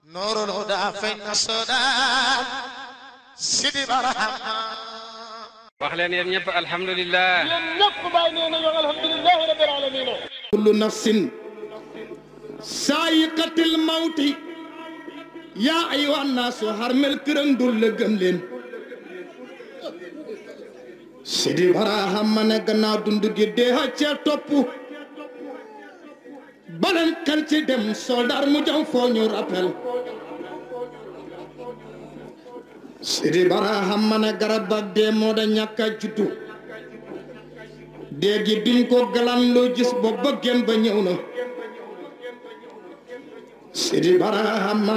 نور الهدى فين الصدى سيدي برحمة wax leen yéen ñëpp alhamdulilah. yéen ñëpp bàyyi nee nañu alhamdulilahi rabbil alamin kullu nafsin saayiqatil mawti yaa ayyuhan naasu harmel kërëng dul la gëm leen sidi baraham ma ne gannaaw dund gi dee cee topp baleen kan ci dem soldaar mu jam foo ñu rappel sidi baraham ma ne garab ak dee moo da ñàkk a juddu dee gi duñ ko galan loo gis ba bëggeen ba ñëw na sidi barahama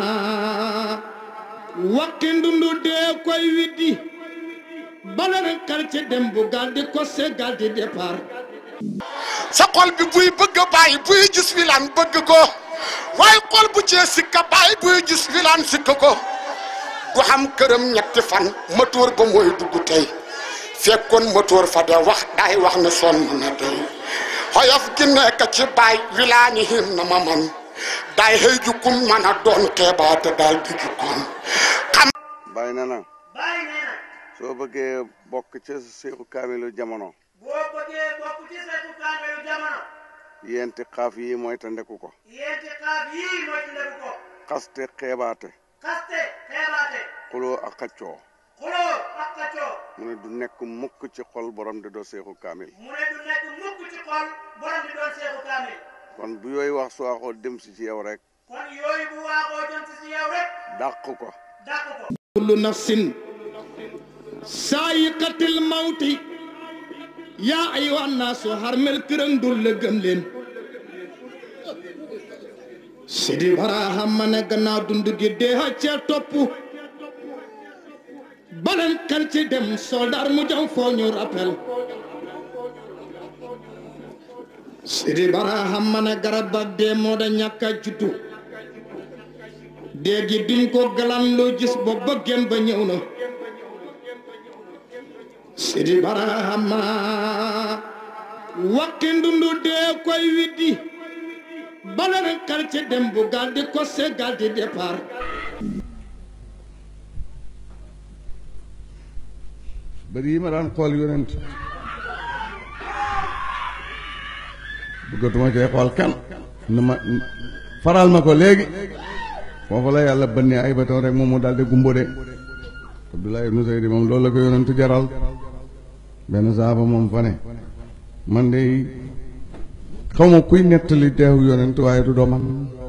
wakki ndundu dee koy widdi baleen kan ci dem bu gal di kosse gal di départ sa xol bi buy bëgg a bàyyi buy gis wilaan bëgg ko waaye xol bu cee sikka bàyyi buy gis wilaan sikka ko du xam këram ñetti fan motoor ba mooy dugg tey fekkoon motoor fa de wax daay wax ne sonn na tey xoyof gi nekk ci baay wilaani him na ma man daay xëy jukkum man a doon xeebaate daal di jukkoon xam bàyyi na na bàyyi nee na soo bëggee bokk ca seexu kaamilu jamono boo bëggee bokk ci seetu kaameelu jamono yenti xaaf yi mooy ta ndeku ko yéenti xaaf yii mooy ci ndeku ko xaste xeebaate xaste xeebaate xuloo ak xaccoo xuloo ak xaccoo mu ne du nekk mukk ci xol borom di doo seexu kaamil mu ne du nekk mukk ci xol borom di doon seetu kaamil kon bu yooyu wax su waxoo dem si ci yow rek kon yooyu bu waaxoo jëm si si yow rek dàq ko dàq ko kullu nafsin saayiqatil mawti yaa ayyuhan naasu harmel kërëng dul la gëm leen sidi baraham ma ne gannaaw dund gi dee cee topp baleen kan ci dem soldaar mu jam foo ñu rappel sidi baraham ma ne garab ak dee moo da ñàkk a juddu dee gi duñ ko galan loo gis ba bëggeen ba ñëw na sidi barahama wakki ndundu dee koy widdi baleen kan ci dem bu gal di kosse gal di départ bari yi ma daan xool yonent bëggatuma cee xool kan na ma faral ma ko léegi foofu la yàlla bënnee ay batoon rek moom mu daal di gumbo de Abdoulaye ibnu Seydi moom loolu la ko yonent jaral benn saaba moom fa ne man de xaw ma kuy nettali teew yonent waaye du doo man